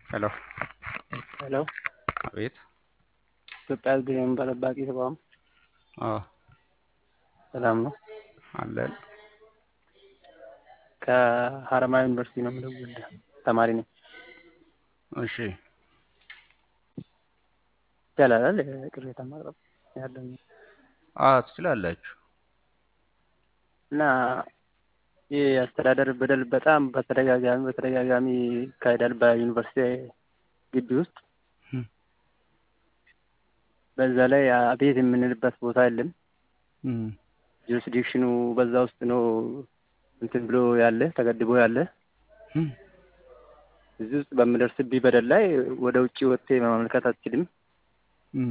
ሄሎ ሄሎ አቤት ኢትዮጵያ ሕዝብ የእንባ ጠባቂ ተቋም አዎ ሰላም ነው። አለን ከሀረማያ ዩኒቨርሲቲ ነው የምደውልልህ። ተማሪ ነኝ። እሺ ይቻላል ቅሬታ ማቅረብ ያለኝ አዎ ትችላላችሁ እና ይህ የአስተዳደር በደል በጣም በተደጋጋሚ በተደጋጋሚ ይካሄዳል በዩኒቨርሲቲ ግቢ ውስጥ። እም። በዛ ላይ አቤት የምንልበት ቦታ የለም። እም። ጁሪስዲክሽኑ በዛ ውስጥ ነው እንትን ብሎ ያለ ተገድቦ ያለ። እም። እዚህ ውስጥ በምደርስብኝ በደል ላይ ወደ ውጭ ወጥቴ መመልከት አትችልም እም።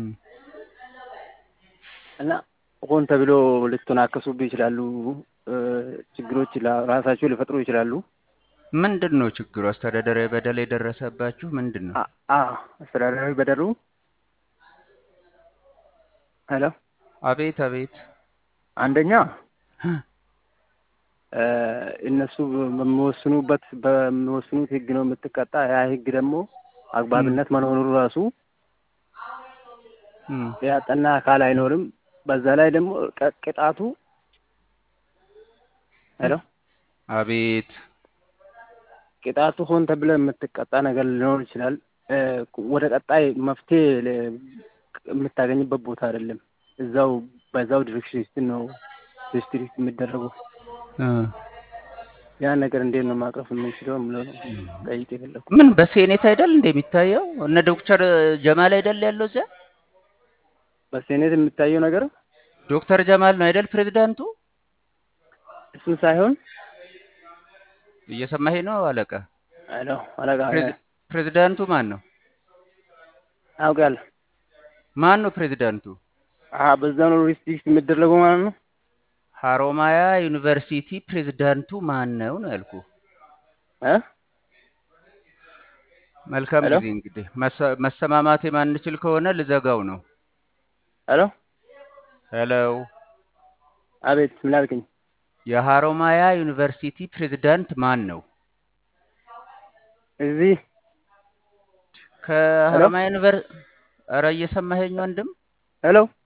እና ሆን ተብሎ ልትናከሱብህ ይችላሉ። እ፣ ችግሮች ላ- ራሳቸው ሊፈጥሩ ይችላሉ። ምንድን ነው ችግሩ? አስተዳደራዊ በደል የደረሰባችሁ ምንድን ነው? አ- አ አስተዳደራዊ በደሉ ሄሎ አቤት አቤት አንደኛ እ፣ እነሱ በሚወስኑበት በሚወስኑት ህግ ነው የምትቀጣ። ያ ህግ ደግሞ አግባብነት መኖሩ ራሱ እም። ያጠና አካል አይኖርም። በዛ ላይ ደግሞ ቀ- ቅጣቱ ሄሎ አቤት ቅጣቱ ሆን ተብለ የምትቀጣ ነገር ሊኖር ይችላል። እ፣ ወደ ቀጣይ መፍትሄ ለ- የምታገኝበት ቦታ አይደለም። እዛው በዛው ዲሬክሽን ነው ዲስትሪክት የሚደረገው። እ። ያን ነገር እንዴት ነው ማቅረፍ የምንችለው የምለው ነው ጠይቅ የፈለኩት። ምን በሴኔት አይደል እንደሚታየው እነ ዶክተር ጀማል አይደል ያለው እዚያ በሴኔት የሚታየው ነገር ዶክተር ጀማል ነው አይደል ፕሬዝዳንቱ? እሱን ሳይሆን እየሰማኸኝ ነው አለቃ? ሄሎ አለቃ ፕሬዝ- ፕሬዝዳንቱ ማን ነው? አውቃለሁ። ማን ነው ፕሬዝዳንቱ? አሀ በዛ ነው ዲስትሪክት የሚደረገው ማለት ነው። ሀሮማያ ዩኒቨርሲቲ ፕሬዝዳንቱ ማን ነው ነው ያልኩ። እ መልካም ሄሎ? ጊዜ እንግዲህ መሰ- መሰማማት የማንችል ከሆነ ልዘጋው ነው። ሄሎ ሄሎ አቤት ምን አልከኝ? የሀሮማያ ዩኒቨርሲቲ ፕሬዝዳንት ማን ነው? እዚህ ከሀሮማያ ዩኒቨር ኧረ እየሰማኸኝ ወንድም? ሄሎ